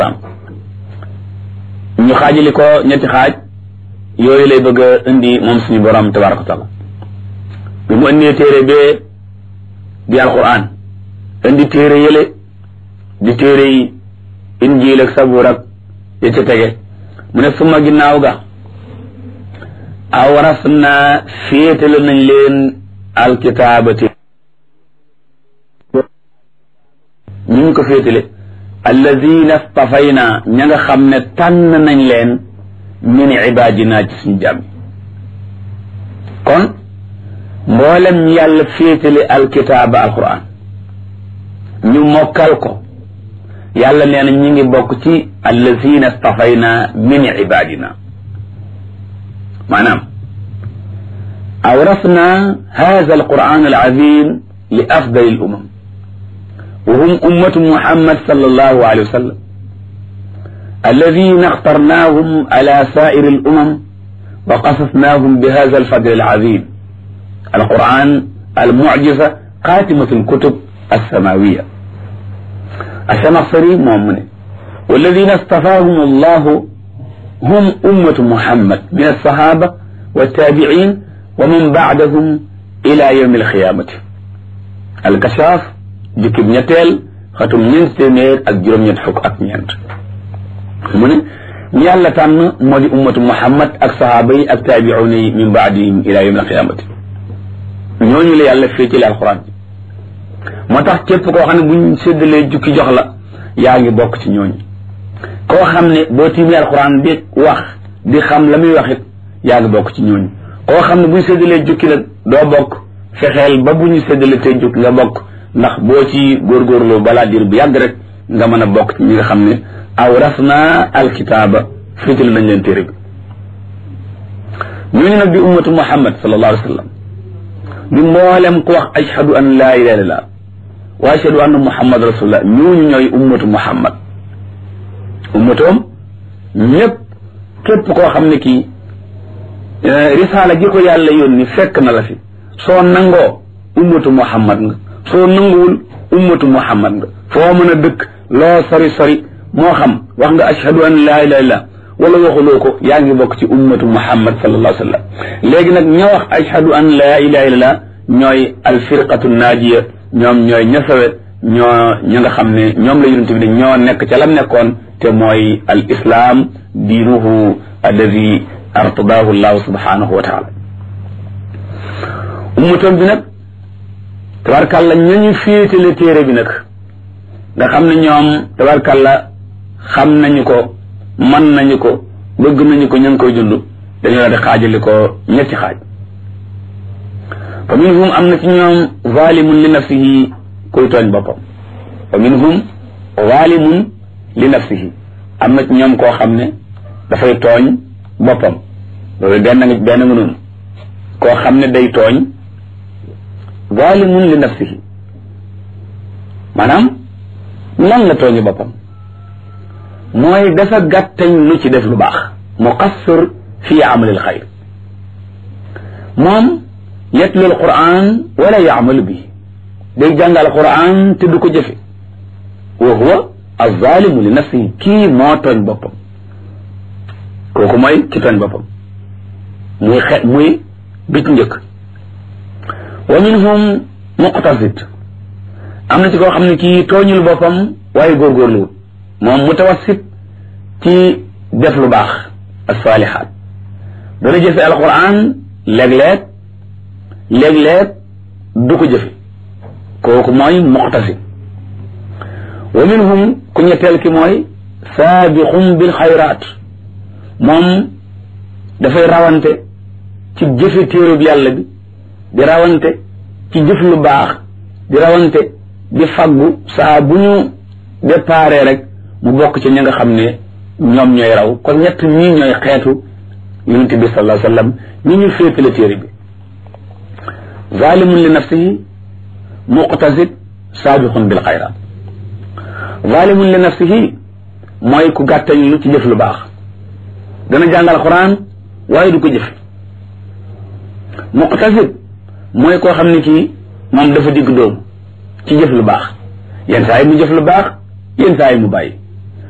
ñu xaajali ko ñetti xaaj yooyu lay bëgg a indi moom suñu borom tabaraka wa taala bi mu indee téere bee di alquran indi téere yële di téere yi injiil ak sabuur ak ya ca tege mu ne suma ginnaaw ga awras naa féetale nañ leen alkitaabati ñu ngi ko féetale alladina stafayna ña nga xam ne tànn nañ leen min ibaadina ci suñu jàmm kon mboolem ñu yàlla féetale alkitaaba alquran ñu mokkal ko yàlla nee na ñi ngi bokk ci alladina stafayna min ibaadina maanaam awrasna hada alquran alazim li afdal al umam وهم أمة محمد صلى الله عليه وسلم الذين اخترناهم على سائر الأمم وقصصناهم بهذا الفضل العظيم القرآن المعجزة خاتمة الكتب السماوية الشمصري مؤمن والذين اصطفاهم الله هم أمة محمد من الصحابة والتابعين ومن بعدهم إلى يوم القيامة الكشاف jukkib ñetteel xatum ñeent téeméer ak juróom-ñett fukk ak ñeent mu ne ñu yàlla tànn moo di ummatu muhammad ak sahaaba yi ak taabiuuna yi min baadihim ila yawm alqiyamati ñooñu la yàlla féetale alquran bi moo tax képp koo xam ne buñ séddalee jukki jox la yaa ngi bokk ci ñooñu koo xam ne boo tiimee alquran di wax di xam la muy wax it yaa ngi bokk ci ñooñu koo xam ne buñ séddalee jukki nag doo bokk fexeel ba bu ñu séddale tey jukki nga bokk ndax boo ci góorgóorloo balaa diir bu yàgg rek nga mën a bokk ci ñi nga xam ne awrasna alkitaaba féetal nañ leen téere bi ñooñu nag di ummatu muhammad sallallahu alayhi wa sallam di mboolem ku wax ashhadu an laa ilaha illallah wa ashhadu anna muhammad rasulullah ñooñu ñooy ummatu muhammad ummatoom ñëpp képp koo xam ne kii risaala gi ko yàlla yónni fekk na la fi soo nangoo ummatu muhammad nga soo nanguwul ummatu muhammad nga foo mën a dëkk loo sori sori moo xam wax nga ashhadu an laa ilaha illallah wala waxuloo ko yaa ngi bokk ci ummatu muhammad sallallahu alayhi wa sallam léegi nag ña wax ashhadu an laa ilaha illallah ñooy alfirqatu naajiya ñoom ñooy ña sawe ñoo ña nga xam ne ñoom la yonent bi ne ñoo nekk ca lam nekkoon te mooy al islam diinuhu alladi artadaahu llahu subhanahu wa taala ummatoom bi nag tabarkàlla ñañu féetale téere bi nag nga xam ne ñoom tabarkàlla xam nañu ko man nañu ko bëgg nañu ko ña ngi koy dund dañu la di xaajali ko ñetti xaaj fa minhum am na ci ñoom zalimun li nafsihi kuy tooñ boppam fa minhum zalimun li nafsihi am na ci ñoom koo xam ne dafay tooñ boppam loolu benn nga benn nga noonu koo xam ne day tooñ zalimun li nafsihi maanaam lan la tooñu boppam mooy dafa gàttañ lu ci def lu baax muqassir fi amalil xayr moom yatlu al quran wala yaamalu bi day jàngal quran te du ko jëfe wa huwa azalimu li nafsihi kii moo tooñ boppam kooku mooy ki tooñ boppam muy xe muy bit njëkk wa minhum muqtasid am na ci koo xam ne kii tooñul boppam waaye góorgóorluwut moom mutawassit ci def lu baax asalihaat dana jëfe alquran léeg-léeg léeg-léeg du ko jëfe kooku mooy muqtasid wa minhum ku ñetteel ki mooy saabiqum bil xayraat moom dafay rawante ci jëfe téerub yàlla bi di rawante ci jëf lu baax di rawante di faggu saa bu ñu déparé rek mu bokk ci ña nga xam ne ñoom ñooy raw kon ñett ñii ñooy xeetu yonente bi sallallahu alayhi wasallam ñi ñu féetale téere bi zalimun li nafsihi muqtasid saabiqun bil xayraat zalimun li nafsihi mooy ku gàttañ lu ci jëf lu baax dana jàngal quran waaye du ko jëf muqtasid mooy koo xam ne kii moom dafa digg dóomu ci jëf lu baax yenn saa yi mu jëf lu baax yenn saa yi mu bàyyi